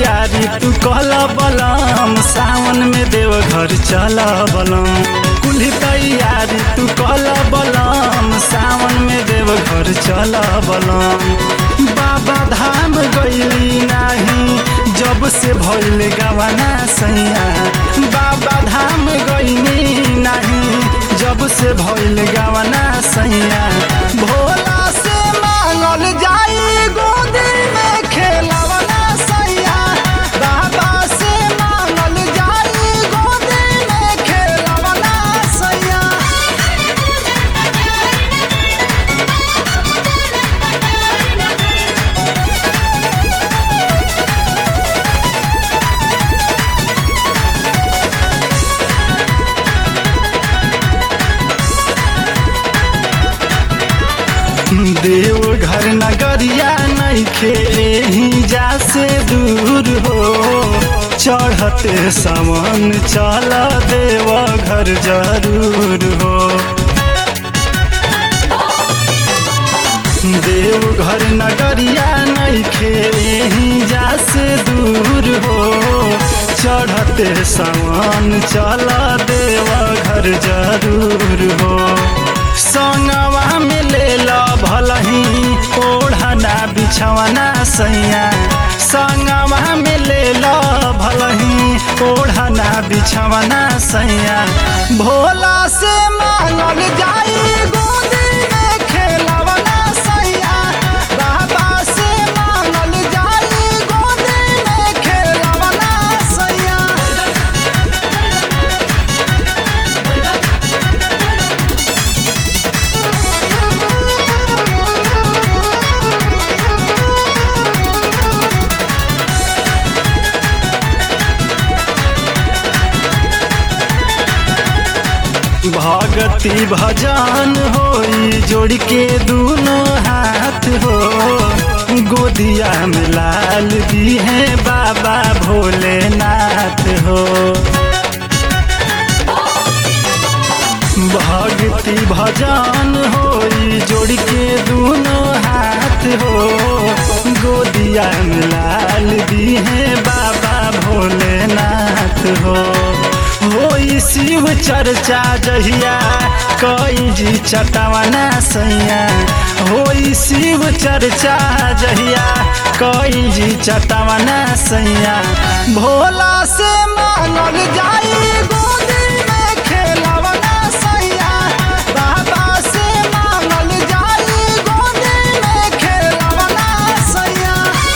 तैयारी तू कहल बलम सावन में देव घर चल बलम कुल्ही तैयारी तू कहल बलम सावन में देव घर चल बलम बाबा धाम गईली नाही जब से भइल गवाना सैया बाबा धाम गईनी नाही जब से भइल गवाना सैया भोला से मांगल जाई गोदी में खेलवना सैया बाबा से मांगल जाई गोदी में खेलवना सैया देव घर नगरिया नइखे एही जा से दूर हो चढ़ते सावन चल देव घर जरूर हो देव घर नगरिया नइखे एही जा से दूर हो चढ़ते सावन चल देव घर जरूर हो संगवा में ले लो भलही ओढ़ना बिछवना सैया संगवा में ले लो भलही ओढ़ना बिछवना सैया भोला से मांगल जाई गोदी में खेलवना सैया बाबा से मांगल जाई गोदी में खेलवना सैया भगति भजन होई जोड़ के दोनों हाथ हो गोदिया में लाल दी है बाबा भोलेनाथ हो भक्ति भजन होई जोड़ के दोनों हाथ हो गोदिया में लाल दी है बाबा भोलेनाथ हो होई शिव चर्चा जहिया कई जी चटवना सैया होई शिव चर्चा जहिया कई जी चटवना सैया भोला से मांगल जाई गोदी में खेलवना सैया बाबा से मांगल जाई गोदी में खेलवना सैया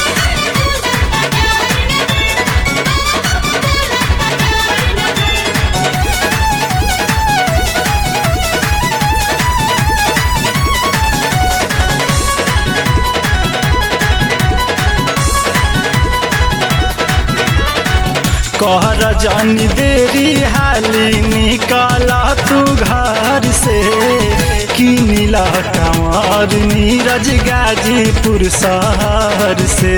कहर जानी देरी हाली निकल तू घर से की नीला कंवर नीरज गाजीपुर शहर से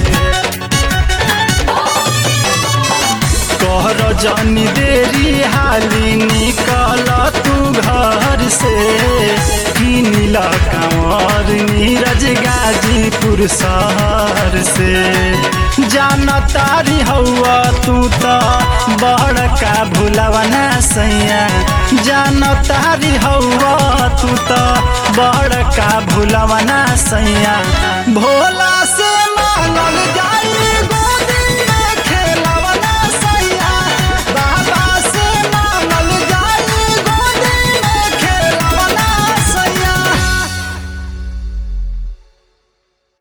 कहर जानी देरी हाली निकल तू घर से की नीला कंवर नीरज गाजीपुर शहर से जानतारी हौआ तू त बड़का भुलवना सैया जानतारी हौआ तू त बड़का भुलवना सैया भोला